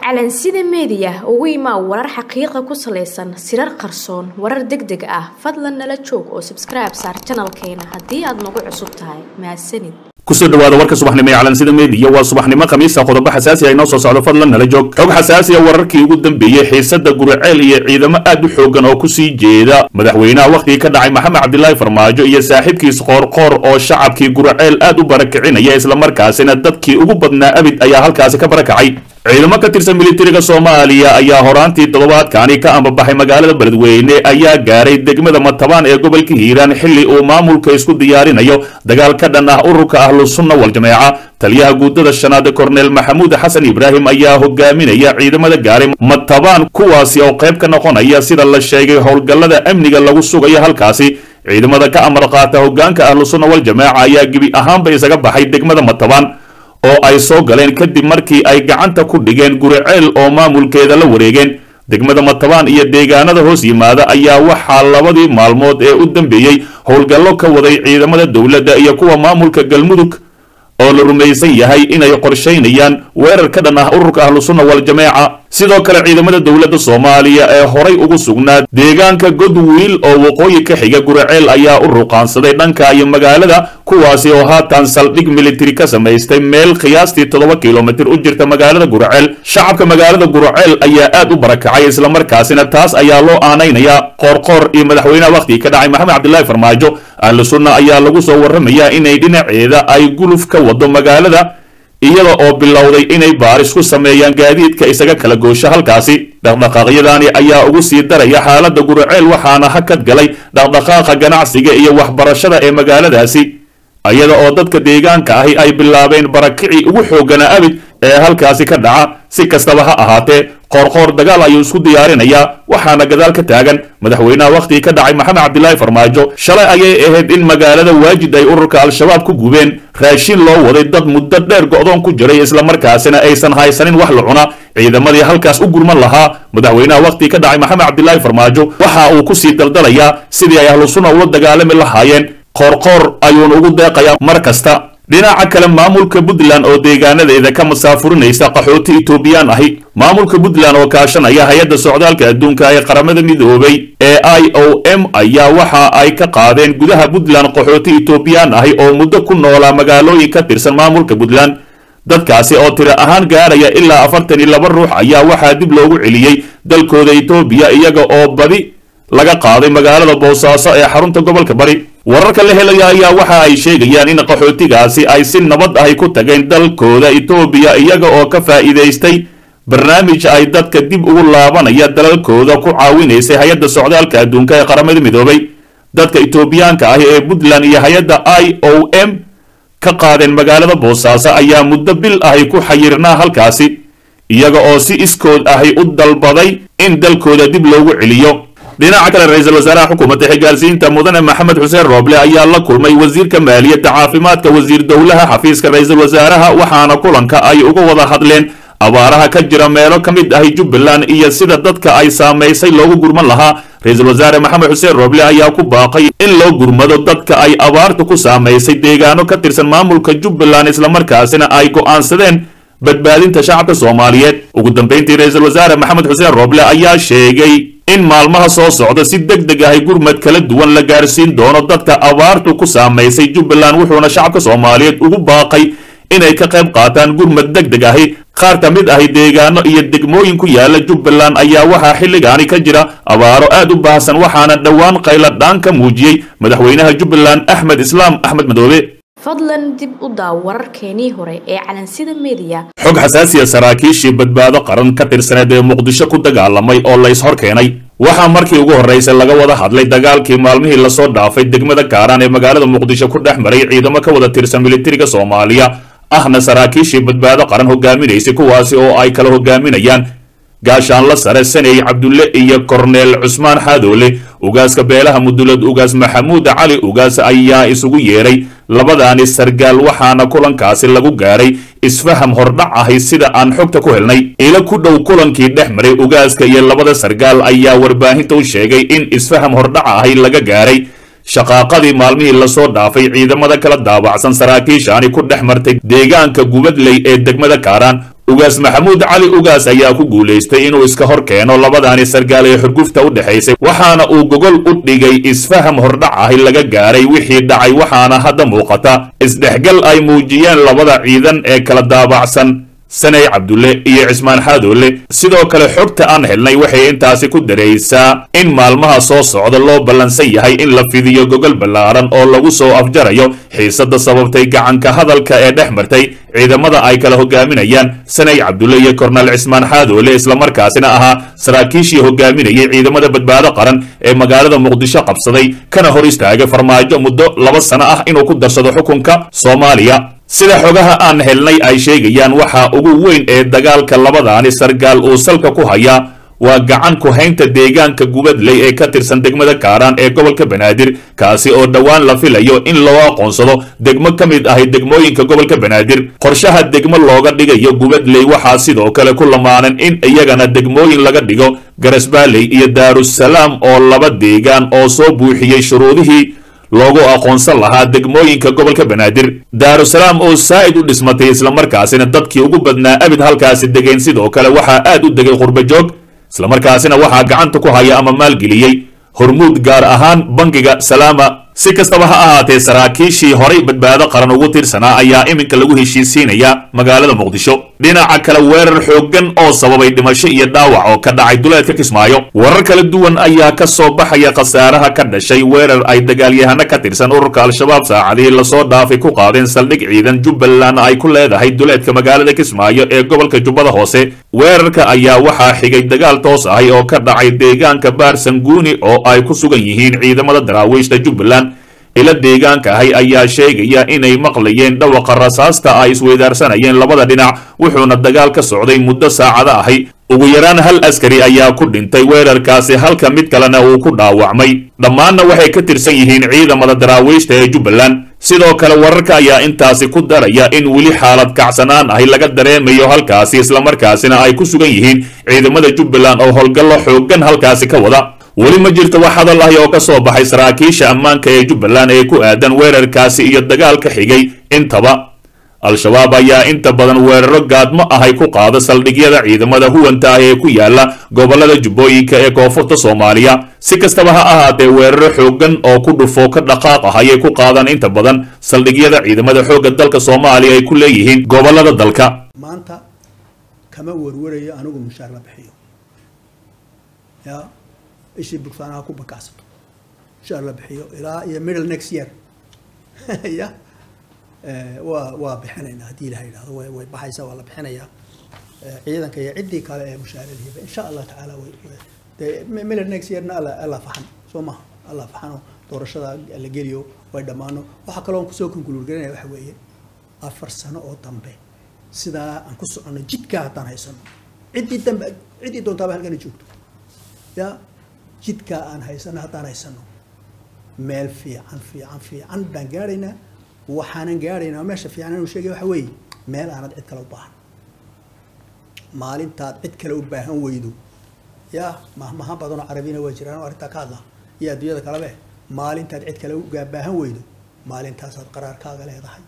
calansida meediya ugu imaa warar xaqiiqa ku salaysan sirar qarsoon warar deg deg ah fadlan nala joog oo sabskribe saar janalkeena haddii aad nagu cusub tahay mahadsanid kusoo dhawaada warka subaxnimo ee calansida meediya waa subaxnimo khamiisa qodobo xasaasi ah inoo soo socdo fadlan nala joog xog xasaasi ah wararkii ugu dambeeyey xiisada guriceel iyo ciidamo aad u xoogan oo kusii jeeda madaxweynaha wakhtigii ka dhacay maxamed cabdilaahi farmaajo iyo saaxiibkiis qoorqoor oo shacabkii guriceel aad u barakicinaya islamarkaasina dadkii ugu badnaa abid ayaa halkaasi ka barakacay ciidamo ka tirsan militariga soomaaliya ayaa horaantii toddobaadkani ka ambabaxay magaalada beledweyne ayaa gaaray degmada matabaan ee gobolka hiiraan xilli uu maamulka isku diyaarinayo dagaal ka dhan ah ururka ahlusunna waljameeca taliyaha guudada shanaad korneel maxamuud xasan ibraahim ayaa hogaaminaya ciidamada gaaray matabaan kuwaasi oo qayb ka noqonaya sida la sheegay howlgallada amniga lagu sugayo halkaasi ciidamada ka amar qaata hogaanka ahlusunna waljameeca ayaa gebi ahaanba isaga baxay degmada matabaan oo ay soo galeen kadib markii ay gacanta ku dhigeen guriceel oo maamulkeeda la wareegeen degmada matabaan iyo deegaanada hoos yimaada ayaa waxaa labadii maalmood ee u dambeeyey howlgallo ka waday ciidamada dowladda iyo kuwa maamulka galmudug oo la rumaysan yahay inay qorshaynayaan weerar ka dhan ah ururka ahlusunna waljameeca sidoo kale ciidamada dowladda soomaaliya ee horay ugu sugnaa deegaanka godwiil oo waqooyi ka xiga guriceel ayaa u ruqaansaday dhanka iyo magaalada kuwaasi oo haatan saldhig militari ka samaystay meel qiyaastii toddoba kilomitir u jirta magaalada guriceel shacabka magaalada guriceel ayaa aad u barakacay islamarkaasina taas ayaa loo aanaynayaa qoorqoor iyo madaxweynaha wakhtigii ka dhacay maxamed cabdilaahi farmaajo ahlu sunna ayaa lagu soo warramayaa inay dhinaceeda ay guluf ka wado magaalada iyada oo bilowday inay baaris ku sameeyaan gaadiidka isaga kala goosho halkaasi dhaqdhaqaaqyadani ayaa ugu sii daraya xaaladda guriceel waxaana hakad galay dhaqdhaqaaqa ganacsiga iyo waxbarashada ee magaaladaasi iyada oo dadka deegaanka ahi ay bilaabeen barakicii ugu xooganaa abid ee halkaasi ka dhaca si kastaba ha ahaatee qoorqoor dagaal ayuu isku diyaarinayaa waxaana gadaal ka taagan madaxweynaha wakhtigii ka dhacay maxamed cabdilaahi farmaajo shalay ayay ahayd in magaalada waajid ay ururka al-shabaab ku gubeen raashin loo waday dad muddo dheer go'doon ku jiray islamarkaasina aysan haysanin wax la cuna ciidamadii halkaas u gurman lahaa madaxweynaha wakhtigii ka dhacay maxamed cabdilaahi farmaajo waxa uu kusii daldalayaa sidii ay ahlusunna ula dagaalami lahaayeen qoorqoor ayuuna ugu deeqayaa mar kasta dhinaca kale maamulka puntland oo deegaanadeeda ka masaafurinaysa qaxooti etoobiyaan ahi maamulka puntland oo kaashanaya hay-adda socdaalka adduunka ee qaramada midoobay ee i o m ayaa waxa ay ka qaadeen gudaha puntland qaxooti etoobiyaan ahi oo muddo ku noolaa magaalooyin ka tirsan maamulka puntland dadkaasi oo tiro ahaan gaaraya ilaa afartan iyo laba ruux ayaa waxaa dib loogu celiyey dalkooda etoobiya iyaga oo badi laga qaaday magaalada boosaaso ee xarunta gobolka bari wararka la helaya ayaa waxa ay sheegayaan in qaxootigaasi ay si nabad ahi ku tageen dalkooda etoobiya iyaga oo ka faa'iidaystay barnaamij ay dadka dib ugu laabanaya dalalkooda ku caawinaysay hay-adda socdaalka adduunka ee qaramada midoobay dadka etoobiyaanka ahi ee puntland iyo hay-adda i o m ka qaadeen magaalada boosaaso ayaa muddo bil ahi ku xayirnaa halkaasi iyaga oo si iskood ahi u dalbaday in dalkooda dib loogu celiyo dhinaca kale ra-iisul wasaaraha xukuumadda xigaalsiinta mudane maxamed xuseen rooble ayaa la kulmay wasiirka maaliyadda caafimaadka wasiir dowlaha xafiiska ra-iisul wasaaraha waxaana kulanka ay uga wada hadleen abaaraha ka jira meelo ka mid ahi jubbaland iyo sida dadka ay saamaysay loogu gurman lahaa ra-iisul wasaare maxamed xuseen rooble ayaa ku baaqay in loo gurmado dadka ay abaartu ku saamaysay deegaano ka tirsan maamulka jubbaland islamarkaasina ay go'aansadeen badbaadinta shacabka soomaaliyeed ugu dambayntii ra-iisul wasaare maxamed xuseen rooble ayaa sheegay in maalmaha soo socda si deg deg ahi gurmad kala duwan la gaarsiin doono dadka abaartu ku saamaysay jubbaland wuxuuna shacabka soomaaliyeed ugu baaqay inay ka qayb qaataan gurmad deg deg ahi qaar ka mid ahi deegaano iyo degmooyin ku yaala jubbaland ayaa waxaa xilligaani ka jira abaaro aad u baahsan waxaana dhowaan qayladhaan ka muujiyey madaxweynaha jubbaland axmed islaam axmed madoobe fadlan dib u daaw wararkeenii hore ee calansida meediya xog xasaasiya saraakiishii badbaado qaran ka tirsaneed ee muqdisho ku dagaalamay oo lays hor keenay waxaa markii ugu horraysay laga wada hadlay dagaalkii maalmihii lasoo dhaafay degmada kaaraan ee magaalada muqdisho ku dhex maray ciidamo ka wada tirsan militariga soomaaliya ahna saraakiishii badbaado qaran hogaaminaysay kuwaasi oo ay kala hogaaminayaan gaashaanla sare saney cabdulle iyo korneel cusmaan xaadoole ugaaska beelaha mudulad ugaas maxamuud cali ugaas ayaa isugu yeedhay labadaani sargaal waxaana kulankaasi lagu gaaray isfaham hordhac ahi sida aan xogta ku helnay ila ku dhow kulankii dhex maray ugaaska iyo labada sargaal ayaa warbaahinta u sheegay in isfaham hordhaca ahi laga gaaray shaqaaqadii maalmihii lasoo dhaafay ciidamada kala daabacsan saraakiishaani ku dhex martay deegaanka gubadley ee degmada kaaraan ugaas maxamuud cali ugaas ayaa ku guulaystay inuu iska hor keeno labadaani sargaal ee xurgufta u dhexaysay waxaana uu gogol u dhigay isfaham hordhac ahi laga gaaray wixii dhacay waxaana hadda muuqata isdhexgal ay muujiyeen labada ciidan ee kala daabacsan saney cabdulle iyo cismaan xaadoole sidoo kale xogta aan helnay waxay intaasi ku daraysaa in maalmaha soo socda loo ballansan yahay in la fidiyo gogol ballaaran oo lagu soo afjarayo xiisadda sababtay gacanka hadalka ee dhex martay ciidamada ay kala hogaaminayaan saney cabdulle iyo kornel cismaan xaadoole islamarkaasina ahaa saraakiishii hogaaminayay ciidamada badbaado qaran ee magaalada muqdisho qabsaday kana hor istaagay farmaajo muddo laba sano ah inuu ku darsado xukunka soomaaliya sida xogaha aan helnay ay sheegayaan waxaa ugu weyn ee dagaalka labadaani sargaal uu salka ku hayaa waa gacan ku haynta deegaanka gubadley ee ka tirsan degmada kaaraan ee gobolka banaadir kaasi oo dhowaan la filayo in loo aqoonsado degmo ka mid ahi degmooyinka gobolka banaadir qorshaha degmo looga dhigayo gubadley waxaa sidoo kale ku lamaanan in iyagana degmooyin laga dhigo garasbaaley iyo daarusalaam oo laba deegaan oo soo buuxiyey shuruudihii loogu aqoonsan lahaa degmooyinka gobolka banaadir daarusalaam oo saa'id u dhismatay islamarkaasina dadkii ugu badnaa abid halkaasi degeen sidoo kale waxaa aad u degay qurbajoog islamarkaasina waxaa gacanta ku haya ama maalgeliyey hormuud gaar ahaan bangiga salaama si kastaba ha ahaatee saraakiishii horay badbaado qaran ugu tiirsanaa ayaa iminka lagu heshiisiinaya magaalada muqdisho dhinaca kale weerar xooggan oo sababay dhimasho iyo dhaawac oo ka dhacay duleedka kismaayo warar kala duwan ayaa ka soo baxaya khasaaraha ka dhashay weerar ay dagaalyahano ka tirsan ururka al-shabaab saacadihii lasoo dhaafay ku qaadeen saldhig ciidan jubbaland ay ku leedahay duleedka magaalada kismaayo ee gobolka jubbada hoose weerarka ayaa waxaa xigay dagaal toos ahi oo ka dhacay deegaanka baarsanguuni oo ay ku sugan yihiin ciidamada daraawiishta jubbaland ila deegaanka ahi ayaa sheegaya inay maqlayeen dhawaqa rasaasta ay isweydaarsanayeen labada dhinac wuxuuna dagaal ka socday muddo saacado ahi ugu yaraan hal askari ayaa ku dhintay weerarkaasi halka mid kalena uu ku dhaawacmay dhammaanna waxay ka tirsan yihiin ciidamada daraawiishta ee jubbaland sidoo kale wararka ayaa intaasi ku daraya in weli xaalad kacsanaan ahi laga dareemayo halkaasi islamarkaasina ay ku sugan yihiin ciidamada jubbaland oo howlgallo xooggan halkaasi ka wada weli ma jirto wax hadal ahi oo ka soo baxay saraakiisha ammaanka ee jubbaland ee ku aadan weerarkaasi iyo dagaalka xigay intaba al-shabaab ayaa inta badan weeraro gaadmo ahay ku qaada saldhigyada ciidamada huwanta ah ee ku yaala gobollada jubbooyinka ee koonfurta soomaaliya si kastaba ha ahaatee weeraro xooggan oo ku dhufo ka dhaqaaq ah ayay ku qaadaan inta badan saldhigyada ciidamada xoogga dalka soomaaliya ay ku leeyihiin gobollada dalka maanta kama warwarayo anigu mushaar la bixiyo ya ishii bugsaanaha ku bakacsato mushaar la bixiyo ilaa iyo middle next year ya waa waa bixinaynaa haddii ilaha yidhahdo way way baxaysaa waa la bixinayaa ciidanka iyo ciddii kale ee mushaaradiiba insha allah tacaala way dee middle next yearna alla alla faxan soo maha alla faxano doorashada la geliyo way dhammaano waxaa kaloo aan kusoo konkuluurgarinaya waxa weeye afar sano oo dambe sidaa aan ku soconno jidkaa haddaan haysano ciddii dambe ciddii doontaaba halkana joogto ya jidkaa aan haysano haddaan haysano meel fiican fiican fiican baan gaadhaynaa waxaanan gaadhaynaa meesha fiican inuu sheegay waxa weeye meel aanad cid kale u baahan maalintaad cid kale u baahan weydo ya mahmaha badanoo carabina waa jiraan oo arrintaa ka hadla iyo adduunyada kalebe maalintaad cid kale ugaa baahan weydo maalintaasaad qaraarkaaga leedahay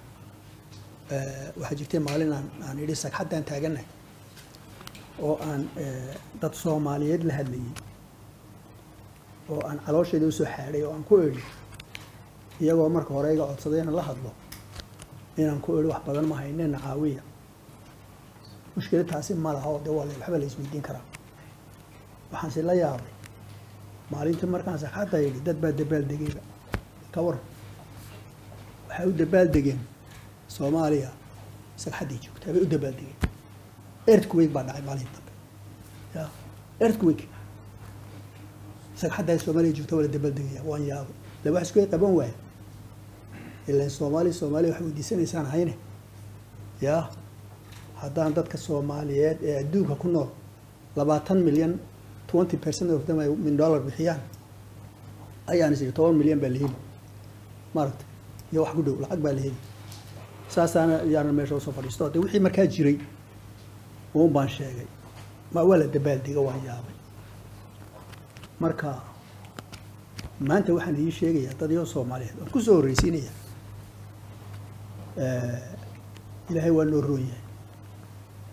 waxaa jirtay maalin aan aan idhi sagxaddaan taagannahay oo aan dad soomaaliyeed la hadlayay oo aan caloosheeda usoo xaadhay oo aan ku idhi iyagoo marka hore iga codsaday inaan la hadlo inaan ku idhi wax badan ma haynena caawiya mushkila taasi ma laha oo de waa waxba la isweydiin karaa waxaanse la yaabay maalintii markaan sagxadda yidhi dad baa dabaaldegayba ka waran waxay u dabaaldegeen soomaaliya sagxaddii joogtaa bay u dabaaldegeen earthquake baa dhacay maalintii dambe ya earthquake sagxaddaa soomaaliya joogta waa la dabaaldegaya waan yaabay de wax isku qaban waaya ilan soomaaliya soomaaliya waxay weydiisanaysaan hayne ya haddaan dadka soomaaliyeed ee adduunka ku nool labaatan milyan twenty percent of them ay min dollar bixiyaan ayaan is toban milyan baa la heli maaragta iyo wax ku dhow lacag baa la heli saasaana yaana meesha usoo fadhiisto de wixii markaa jiray uun baan sheegay ma waa la dabaaldega waan yaabay marka maanta waxaan idiin sheegayaa dad iyo soomaaliyeed waan kusoo horreysiinaya ilaahay waa noo roon yahay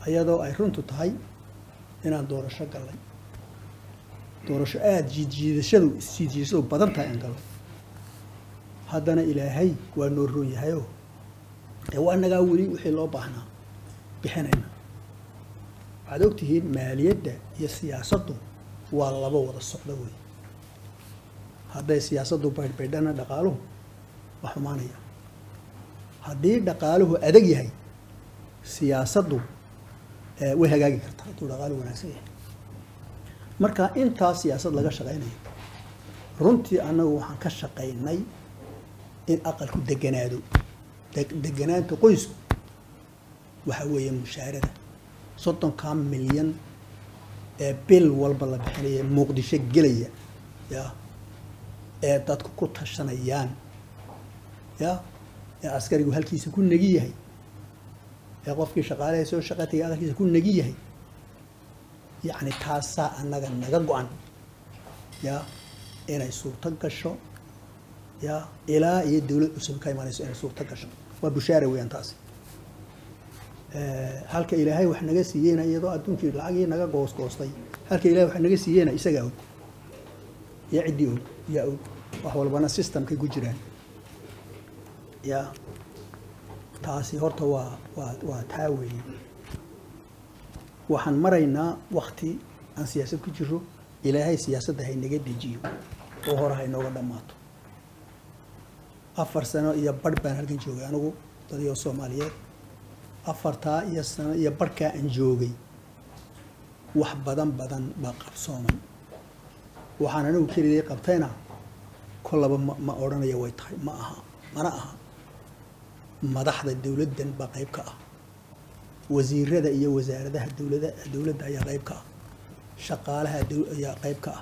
iyadoo ay runtu tahay inaan doorasho gallay doorasho aada jiidjiidashadu isjiidjiidashadu badan tahay aan gallo haddana ilaahay waa noo roon yahayoo ee waa nagaa weli wixii loo baahnaa bixinayna waxaad ogtihiin maaliyadda iyo siyaasaddu waa laba wada socdo wey hadday siyaasaddu baydhbaydhana dhaqaaluhu waa xumaanaya haddii dhaqaaluhu adag yahay siyaasaddu way hagaagi kartaa hadduu dhaqaaluhu wanaagsan yahay marka intaa siyaasad laga shaqaynayo runtii annagu waxaan ka shaqaynay in aqalku deganaado deganaanta qoysku waxa weeye mushaarada soddonkaa milyan ee bil walba la bixinaya muqdisho gelaya ya ee dadku ku tashanayaan ya ee askarigu halkiisa ku negi yahay ee qofkii shaqaalaha soo shaqataya aqalkiisa ku negi yahay yacni taasaa annaga naga go-an ya inay suurto gasho ya ilaa iyo dawlad cusub ka imanayso inay suurto gasho waa bushaara weeyaan taasi halka ilaahay wax naga siiyeyna iyadoo adduunkii lacagii naga goosgoostay halka ilahay wax naga siiyeyna isagaa og iyo ciddii og yaa og wax walbana systemkay ku jiraan ya taasi horta waa waa waa taa weeye waxaan maraynaa wakti aan siyaasad ku jiro ilaahay siyaasadda haynaga dejiyo oo hore haynooga dhammaato afar sano iyo barh baan halkan joogay anigu dadiyoo soomaaliyeed afartaa iyo sano iyo barhkaa aan joogay wax badan badan baa qabsoomay waxaan anigu keligay qabtayna kollaba ma ma odhanaya way tahay ma aha mana aha madaxda dowladdan baa qayb ka ah wasiirada iyo wasaaradaha dowlada dowladda ayaa qayb ka ah shaqaalaha ayaa qayb ka ah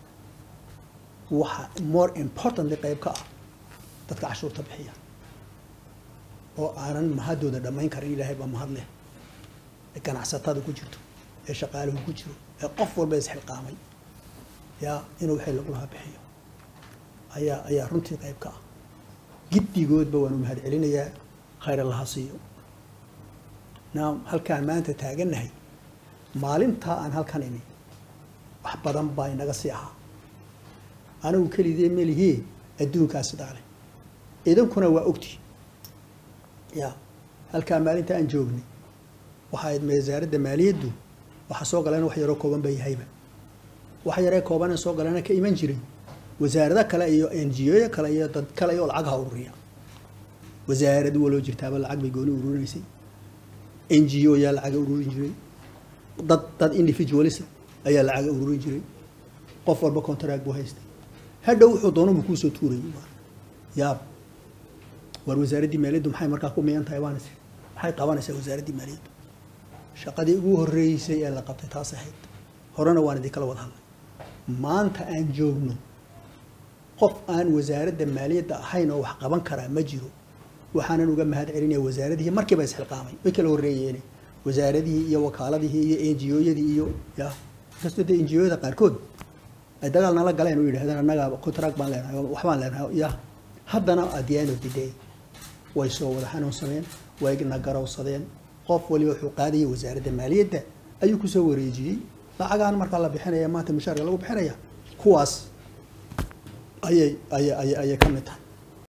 waxa more importantly qayb ka ah dadka cashuurta bixiya oo aanan mahadooda dhammayn karin ilaahay baa mahad leh ee ganacsatada ku jirto ee shaqaaluhu ku jiro ee qof walba isxilqaamay yaa inuu wixii lagu lahaa bixiyo ayaa ayaa runtii qayb ka ah giddigoodba waanu mahad celinayaa khayr allaha siiyo naam halkaan maanta taagannahay maalintaa aan halkan imi wax badan baa inaga sii ahaa anigu kelidee melihie adduunkaas sidaa leh idinkuna waa ogti ya halkaa maalinta aan joognay waxa ayd wasaaradda maaliyaddu waxa soo galeen wax yaroo kooban ba yahayba wax yaree koobanee soo galeena ka iman jiray wasaarado kale iyo n g o kale iyo dad kale oo lacag ha ururiya wasaarad waloo jirtaaba lacag bay gooni ururinaysay n g o yaa lacaga ururin jiray dad dad individualis ayaa lacaga ururin jiray qof walba contract buu haystay hadhow wuxuu doonubu kuusoo tuurayay yaab war wasaaraddii maaliyaddu maxay markaa ku miyan tahay baan maxay qabanaysaa wasaaraddii maaliyaddu shaqadii ugu horreysay ee la qabtay taas ahayd horena waan idinkala wada hadlay maanta aan joogno qof aan wasaaradda maaliyadda ahayn oo wax qaban karaa ma jiro waxaanan uga mahad celinaya wasaaradihii markiiba isxilqaamay way kala horreeyeen wasaaradihii iyo wakaaladihii iyo n g o-yadii iyo ya inkastoo dee n g o-yada qaarkood ay dagaal nala galeen oo yidhahdeen annaga contract baan leenahay waxbaan leenahay ya haddana at the end of the day way soo wada xanuunsadeen way na garowsadeen qof waliba wuxuu qaadayay wasaaradda maaliyadda ayuu kusoo wareejiyey lacagaan markaa la bixinaya maanta mushaarka lagu bixinaya kuwaas ayay ayay ayay ayay ka mid tahay